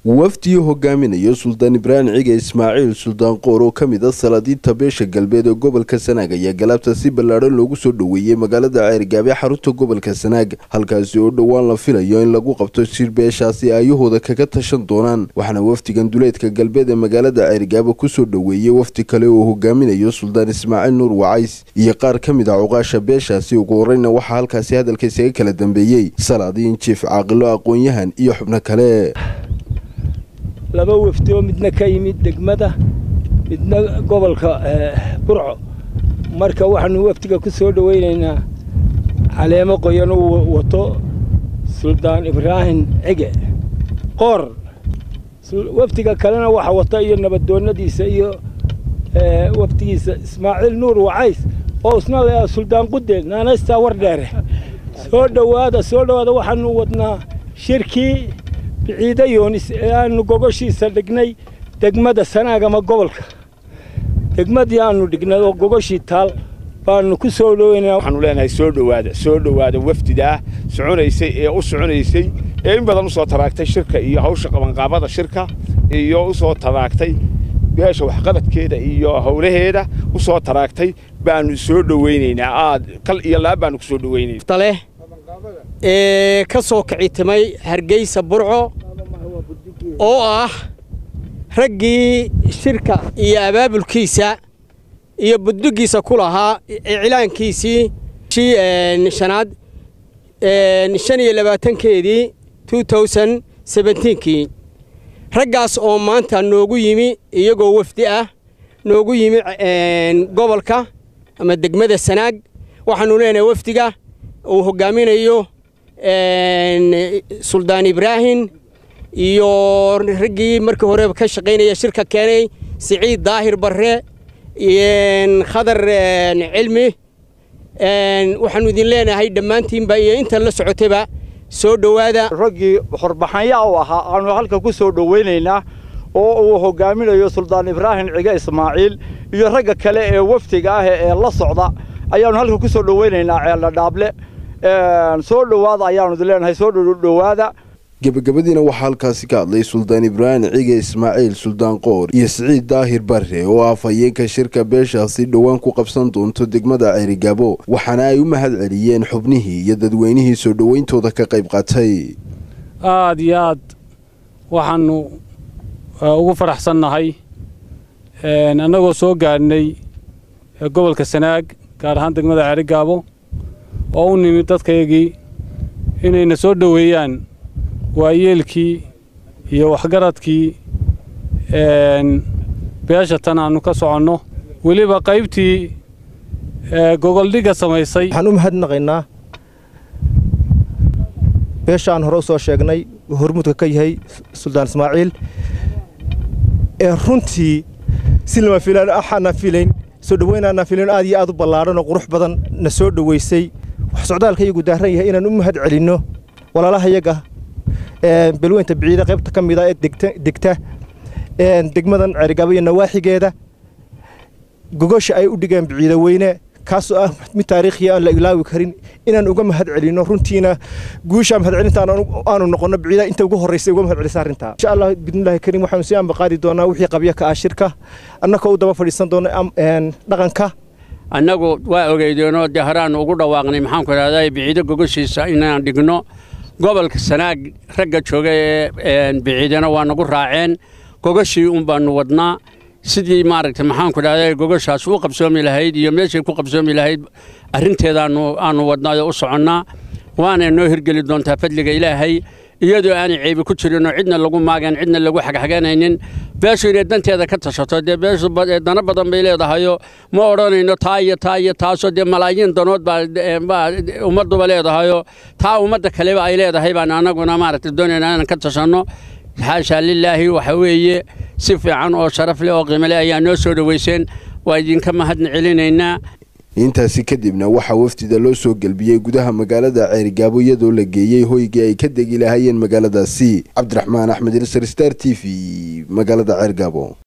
wafdii hogaaminayo suldaan ibraahim cige ismaaciil suldaan qoor oo ka mid a salaadiinta beesha galbeed ee gobolka sanaag ayaa galaabta si ballaadhan loogu soo dhoweeyey magaalada ceergaab ee xarunta gobolka sanaag halkaasi oo dhowaan la filayo in lagu qabto shir beeshaasi aayahooda kaga tashan doonaan waxaana wafdigan duleedka galbeed ee magaalada ceergaaba kusoo dhoweeyey wafdi kale oo hogaaminayo suldaan ismaaciil nuur wacays iyo qaar ka mid a cuqaasha beeshaasi ugu horeyna waxaa halkaasi hadalka isaga kala dambeeyey salaadiin jiif caaqilo aqoon-yahan iyo xubno kale laba wafdi oo midna ka yimid degmada midna gobolka burco marka waxaanu wafdiga ku soo dhowaynaynaa caleemo qoyan uu wato suldaan ibraahim cige qoor wafdiga kalena waxa wata iyo nabadoonnadiisa iyo wafdigiisa ismaaciil nuur wacays oo isna la suldaan qude naanaystaa war dheere soo dhowaada soo dhowaada waxaanu wadnaa shirkii biciida yoonis ee aanu gogoshiisa dhignay degmada sanaag ama gobolka degmadii aanu dhignay oo gogoshii taal baanu ku soo dhoweynaa waxaanu leenahay soo dhowaada soo dhowaada wafdidaa soconaysay ee u soconaysay ee in badan u soo taraagtay shirka iyo hawsha qabanqaabada shirka iyo u soo taraagtay beesha waxqabadkeeda iyo howlaheeda u soo taraagtay baanu soo dhowaynaynaa aad kal iyo laab baanu ku soo dhowaynaynaa ee ka soo kicitimay hargeysa burco oo ah raggii shirka iyo abaabulkiisa iyo buddugiisa ku lahaa iclaankiisii shii shanaad shan iyo labaatankeedii two thousand sebentiinkii raggaas oo maanta noogu yimi iyagoo wafdi ah noogu yimi gobolka ama degmada sanaag waxaanu leenahay wafdiga uu hoggaaminayo suldaan ibraahim iyo raggii markii horeba ka shaqaynaya shirka keenay siciid daahir barre khadar cilmi waxaanu idin leenahay dhammaantiinba iyo intan la socotayba soo dhowaada raggii horbaxanya u ahaa aanu halka ku soo dhowaynaynaa oo uu hoggaaminayo suldaan ibraahim cige ismaaciil iyo ragga kale ee wafdiga ah ee la socda ayaannu halka ku soo dhowaynaynaa ceella dhaable soo dhowaada ayaanu idin leenahay soo dhowaada gebagabadiina waxaa halkaasi ka hadlay suldaan ibraahim cige ismaaciil suldaan qoor iyo siciid daahir barre oo ah afhayeenka shirka beeshaasi dhowaan ku qabsan doonto degmada ceerigaabo waxaana ay u mahad celiyeen xubnihii iyo dadweynihii soo dhowayntooda ka qayb qaatay aad iyo aad waxaannu ugu faraxsannahay annagoo soo gaadhnay gobolka sanaag gaar ahaan degmada ceerigaabo oo u nimid dadkaygii inayna soo dhoweeyaan waayeelkii iyo waxgaradkii beesha tan aannu ka soconno weliba qaybtii gogoldhigga samaysay waxaan u mahadnaqaynaa beesha aan hore u soo sheegnay hormuudka ka yahay suldaan ismaaciil ee runtii si lama filaan axaanaa filayn soo dhowaynaanaa filayn aad iyo aad u ballaadhan oo qurux badan na soo dhowaysay wax socdaalka iyagu daaran yahay inaan u mahad celinno walaalaha yaga belweynta biciida qaybta ka mida ee degta degmadan ceerigaabo iyo nawaaxigeeda gogosha ay u dhigeen biciida weyne kaasoo ah mid taariikhiya aan la ilaawi karin inaan uga mahad celinno runtiina guusha mahad celinta aanu noqonno biciida inta ugu horraysay uga mahad celisa arrintaa insha allah bidnillahi kariim waxaanu si aanba qaadi doonaa wixii qabya ka ah shirka annagoo u daba fadhiisan doona dhaqanka annagu waa ogeydeenoo dee horaannu ugu dhawaaqnay maxaanku idhahdaa biciido gogoshiisa inaan dhigno gobolka sanaag ragga jooga ee biciidana waa nagu raaceen gogoshii un baannu wadnaa sidii maaragtay maxaanku idhahdaa gogoshaas u qabsoomi lahayd iyo meeshay ku qabsoomi lahayd arrinteedaannu aannu wadnaayoo u soconnaa waana noo hirgeli doontaa fadliga ilaahay iyadoo aanay ceebi ku jirinoo cidna lagu maagan cidna lagu xagxaganaynin beeshu inay danteeda ka tashato dee beeshu dano badan bay leedahayoo ma odhanayno taa iyo taa iyo taasoo dee malaayiin danood baa ummadduba leedahayoo taa ummadda kaleba ay leedahay baan annaguna maaragtay doonaynaa inaan ka tashanno xaashaa lilaahi waxa weeye si fiican oo sharaf leh oo qiimo leh ayaa noo soo dhowayseen waa idinka mahadna celinaynaa intaasi kadibna waxaa wafdida loo soo gelbiyey gudaha magaalada ceerigaabo iyadoo la geeyey hoygii ay ka degi lahaayeen magaaladaasi cabdiraxmaan axmed ilsar star t v magaalada ceergaabo